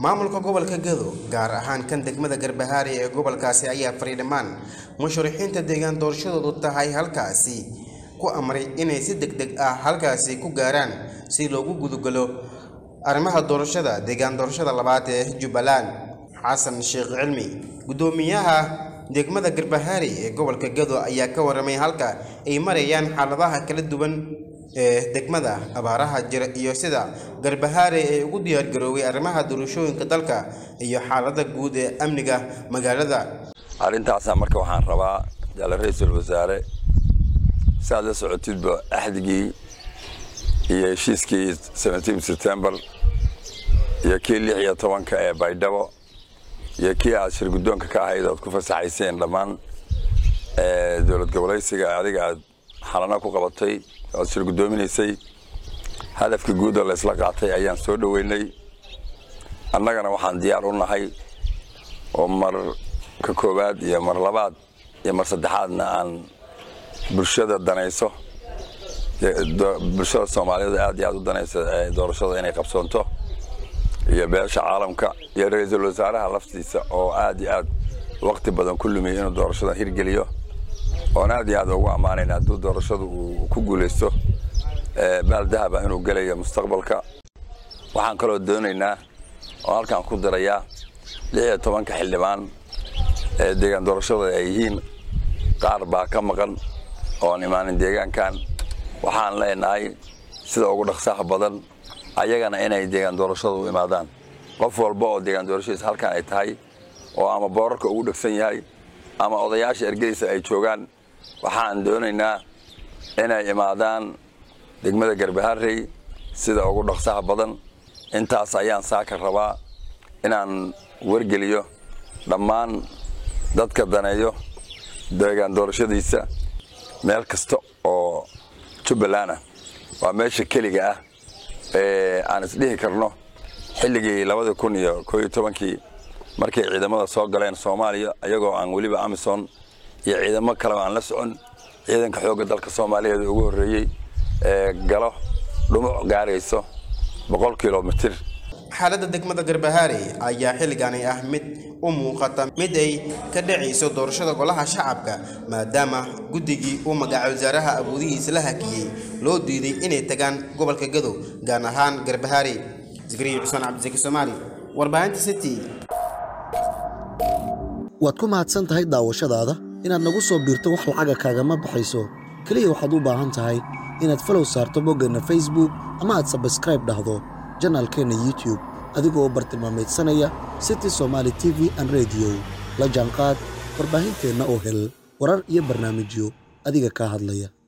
maamulka gobolka gado gaar ahaan kan degmada garbahaari ee gobolkaasi ayaa faray dhammaan musharixiinta deegaan doorashadoodu tahay halkaasi ku amray inay si deg deg ah halkaasi ku gaaraan si loogu gudugalo arrimaha doorashada deegaan doorashada labaad ee jubbaland xasan sheekh cilmi guddoomiyaha degmada garbahaari ee gobolka gado ayaa ka waramay halka ay marayaan xaaladaha kala duwan ee degmada abaaraha jira iyo sida garbahaare ee ugu diyaargaroobay arrimaha doorashooyinka dalka iyo xaalada guud ee amniga magaalada arrintaasa marka waxaan rabaa jaale ra-iisul wasaare saaad la socotidba axdigii iyo heshiiskii september iyo kii lix iyo tobanka ee baydhabo iyo kii aad shir guddoonka ka ahayd oad ku fasaxayseen dhammaan dowlad gobolaysiga adiga aad xalana ku qabatay oad shir guddoominaysay hadafka guud oo laysla qaatay ayaan soo dhoweynay annagana waxaan diyaar u nahay oo mar ka koowaad iyo mar labaad iyo mar saddexaadna aan bulshada danayso bulshada soomaaliyeed aad iyo aad u danayso doorashada inay qabsoonto iyo beesha caalamka iyo ra-iisul wasaaraha laftiisa oo aad iyo aad waqti badan ku lumiyay inuu doorashadan hirgeliyo oon aad iyo aad ugu ammaanayna hadduu doorashadu uu ku guulaysto baal dahaba inuu gelayo mustaqbalka waxaan kaloo doonaynaa oo halkaan ku darayaa lix iyo tobanka xildhibaan ee deegaan doorashada ay yihiin qaar baa ka maqan oon imaanin deegaankan waxaan leenahay sida ugu dhaqsaha badan ayagana inay deegaan doorashada u imaadaan qof walba oo deegaan doorashadiisa halkan ay tahay oo ama boorarka ugu dhegsan yahay ama odayaasha ergadiisa ay joogaan waxaan doonaynaa inay imaadaan degmada garbaharey sida ugu dhaqsaha badan intaas ayaan saaka rabaa inaan wargeliyo dhammaan dadka daneeyo deegaan doorashadiisa meel kasta oo jubbaland ah waa meesha keliga ah ee aan isdhihi karno xilligii labada kun iyo koo iyo tobankii markay ciidamada soo galeen soomaaliya iyagoo aan weliba amison iyo ciidamo kaleba aan la socon ciidanka xoogga dalka soomaaliyeed ugu horreeyey ee galo dhumuc gaarayso boqol kilomitir xaaladda degmada garbahaare ayaa xilligaani ah mid u muuqata mid ay ka dhacayso doorashada golaha shacabka maadaama guddigii uu magaca wasaaraha awoodihiisa la hakiyey loo diiday inay tagaan gobolka gadow gaar ahaan garbahaare zikriya cusmaan cabdisaki soomaali warbaahinta city waad ku mahadsan tahay daawashadaada inaad nagu soo biirto wax lacaga kaagama baxayso keliya waxaad u baahan tahay inaad falow saarto boggeenna facebook ama aad sabskraib dhahdo janaalkeenna youtube adigoo bartilmaameedsanaya city somaali t v an rediyo la jaanqaad warbaahinteenna oo hel warar iyo barnaamijyo adiga kaa hadlaya